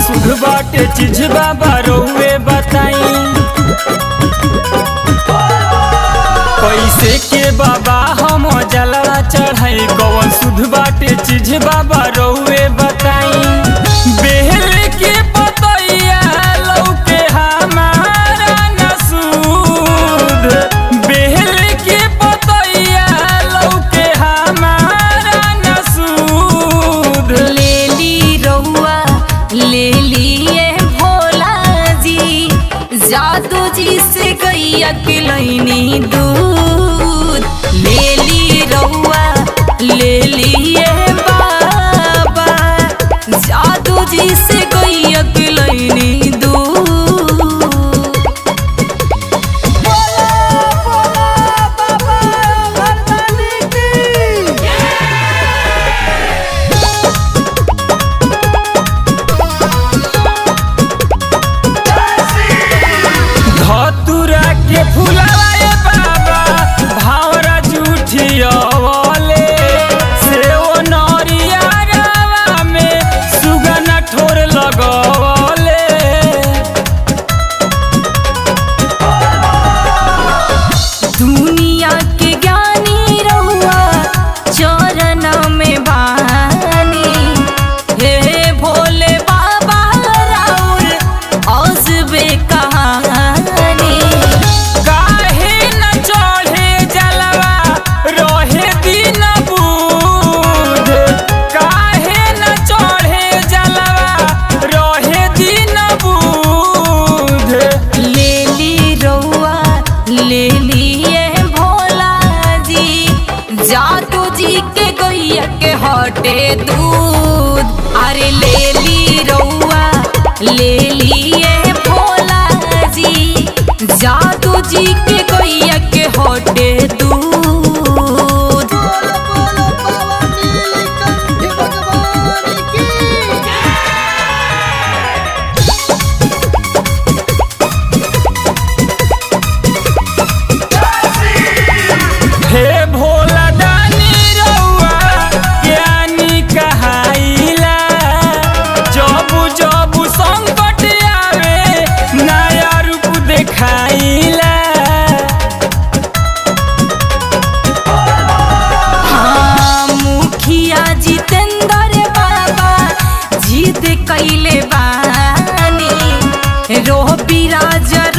सुध बाटे चीज बाबा रउए बताई कैसे के बाबा हम जलवा चढ़ाई कौन सुध बाटे चीज बाबा रउए बताई बेहल के पतैया लौके हमारा न सूद बेहल के पतैया लौके हमारा न सूद लेली रउआ लेलिए भोला जी जादू जी से गैया के लैनी दूध लेली रउआ लेलिए बाबा जादू जी से गैया के लैनी दूध धतुरा के फुलावा ए बाबा भावरा जुठियवले से ओ नरिया गावा में सुगन ठोर लगवले दुनिया के ज्ञानी रहुआ चरण में बानी हे भोले बाबा राउर औसबे कहानी काहे न चढ़े जलवा रहे दिन बुध काहे न चढ़े जलवा रहे दिन बुध लेली रउआ लेलिए भोला जी जादू जी के गैया के हटे दूध अरे लेली रउआ लेलिए भोला जी जादू जी के गैया के हटे दूध हे भोला दानी रउआ ज्ञानी कहाइला जब जब संकट आवे नया रूप देखाइला हाँ, मुखिया जितेंद्र बाबा जिद कैले बानी रोह बिराज